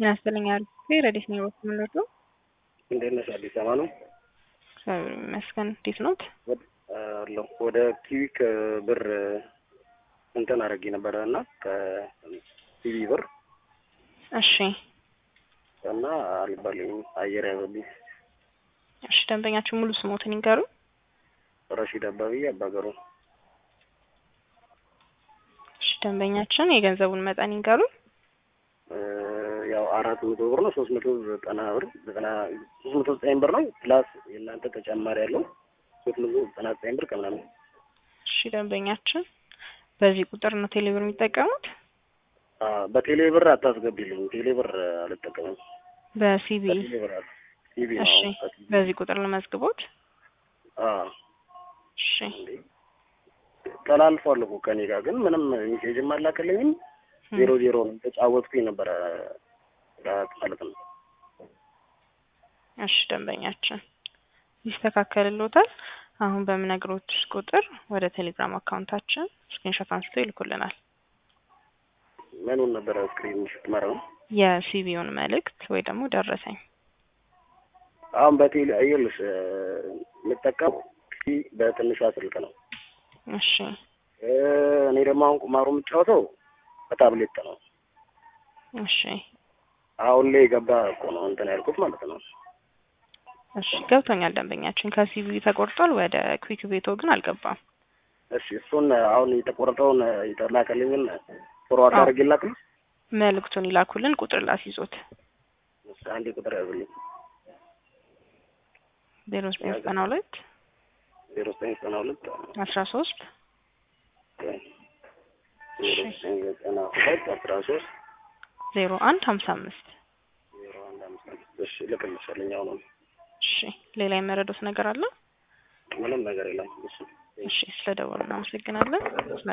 ጤና ይስጥልኝ አርፌ ረዲት ነው ይወት ምንወዱ እንዴት ነሽ? አዲስ አበባ ነው እግዚአብሔር ይመስገን። እንዴት ኖት? አለሁ ወደ ኪዊክ ብር እንትን አድርጌ ነበረ እና ከሲቪ ብር እሺ እና አልባልኝም አየር ያዘብኝ። እሺ ደንበኛችሁ ሙሉ ስሞትን ይንገሩ። ረሺድ አባብዬ አባገሩ እሺ ደንበኛችን የገንዘቡን መጠን ይንገሩ። ያው አራት መቶ ብር ነው። ሶስት መቶ ዘጠና ብር ዘጠና ሶስት መቶ ዘጠኝ ብር ነው ፕላስ የእናንተ ተጨማሪ ያለው ሶስት መቶ ዘጠና ዘጠኝ ብር ከምናምን። እሺ ደንበኛችን በዚህ ቁጥር ነው ቴሌብር የሚጠቀሙት? በቴሌ ብር አታስገቢልኝ። ቴሌ ብር አልጠቀምም። በሲቢ በቴሌ ብር አለ ሲቪ ነው። እሺ ከሲቪ በዚህ ቁጥር ለመዝግቦት። አዎ እሺ ተላልፏል እኮ ከኔ ጋር ግን ምንም ሜሴጅም አላከልኝም። ዜሮ ዜሮ ነው ተጫወትኩኝ ነበረ ማለት ነው። እሺ ደንበኛችን ይስተካከልልዎታል። አሁን በምነግሮት ቁጥር ወደ ቴሌግራም አካውንታችን ስክሪንሾት አንስቶ ይልኩልናል። ምኑን ነበረ ስክሪን ስትመራው የሲቢውን መልእክት ወይ ደግሞ ደረሰኝ። አሁን በቴሌ ይኸውልሽ የምጠቀመው በትንሿ ስልክ ነው። እሺ እኔ ደግሞ አሁን ቁማሩ የምጫወተው በታብሌት ነው። እሺ አሁን ላይ የገባ እኮ ነው እንትን ያልኩት ማለት ነው። እሺ ገብቶኛል። ደንበኛችን ከሲቢ ተቆርጧል። ወደ ኩዊክ ቤቶ ግን አልገባም። እሺ እሱን አሁን የተቆረጠውን የተላከልኝን ፎርዋርድ አዎ። አድርጌ ላክልሽ። መልእክቱን ይላኩልን። ቁጥር ላስይዞት እሺ አንዴ ቁጥር ያዝልኝ። ዜሮ ዘጠኝ ዘጠና ሁለት ዜሮ ዘጠኝ ዘጠና ሁለት አስራ ሶስት ዜሮ ዘጠኝ ዘጠና ሁለት አስራ ሶስት ዜሮ አንድ ሀምሳ አምስት ዜሮ አንድ አምስት አምስት እሺ እልክልሻለሁ። አሁን እሺ ሌላ የመረዱት ነገር አለ? ምንም ነገር የለም። እሺ እሺ ስለ ደወሉ እናመሰግናለን።